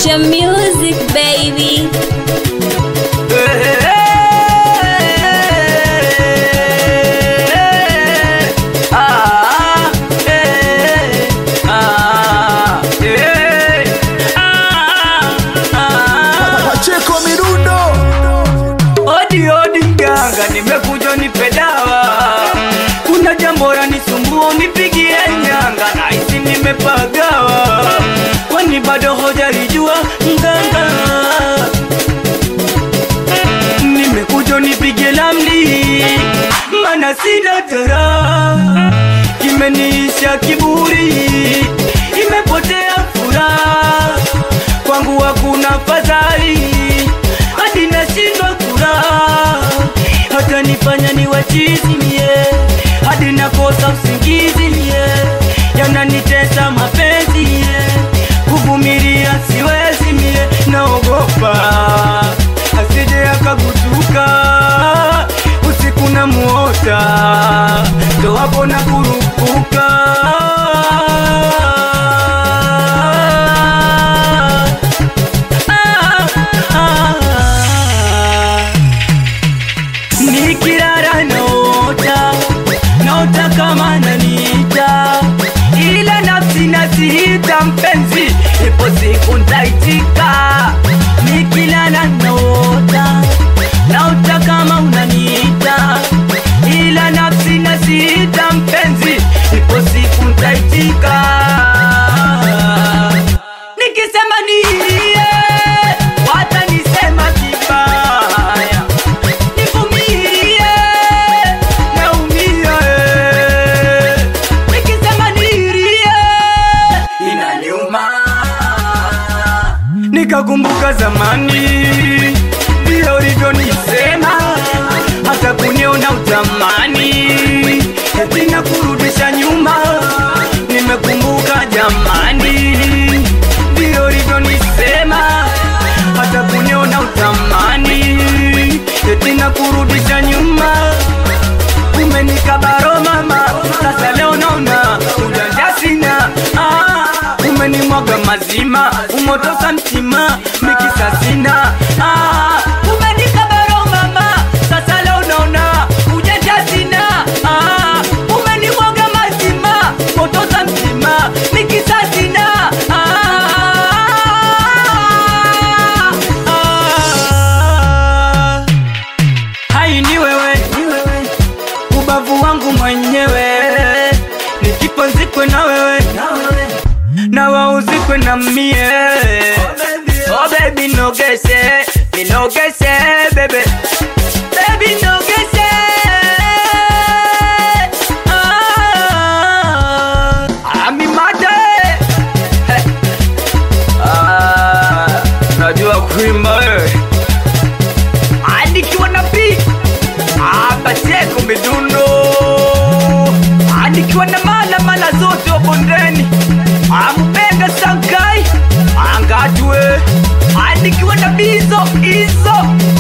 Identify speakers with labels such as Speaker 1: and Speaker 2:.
Speaker 1: Asha Music baby.
Speaker 2: Pacheko Mirundo
Speaker 3: Odi odi mganga, nimekuja nipe dawa. Kuna jambo lanisumbua, unipigie nyanga, nahisi nimepagawa, kwani bado hojalijua mganga. Nimekuja nipige lamli, mana sina tara, kimeniisha kiburi, imepotea furaha kwangu hakuna fadhali, hadi nashindwa kula, hata nifanya ni wachizi mie, hadi nakosa usingizi mie, yananitesa mapenzi mie, kuvumilia siwezi mie, naogopa asije akagutuka usiku na muota, ndo hapo na kurupuka nikirara naota naota kama nanita ila nafsi nasiita mpenzi ipo siku ntaitika nikilala naota naota kama unaniita ila nafsi nasiita mpenzi ipo siku ntaitika nikisema nilie watanisema kibaya nivumilie naumia eh. nikisema nilie inaniuma nikakumbuka zamani vile ulivyonisema hata kuniona utamani eti na kurudisha nyuma nimekumbuka jamani vile ulivyonisema hata kuniona utamani eti na kurudisha nyuma umenikabaro mama sasa leo naona ujanja sina ah, umenimwaga mazima umotosa mtima mikisa sina ah, umenikabaro mama sasa leo naona ujanja sina ah, umenimwaga mazima motosa mtima mikisa sina ah, ah, hai ni wewe, ni wewe ubavu wangu mwenyewe nikiponzikwe na wewe na wauzikwe na mie oh baby nogese minogese bebe baby nogese ah, ami mate ah, najua kuimba wewe andikiwa na pi Abaseko midundo anikiwa na mala mala zote wa bondeni ampenga sankai angatwe anikiwa na bizo hizo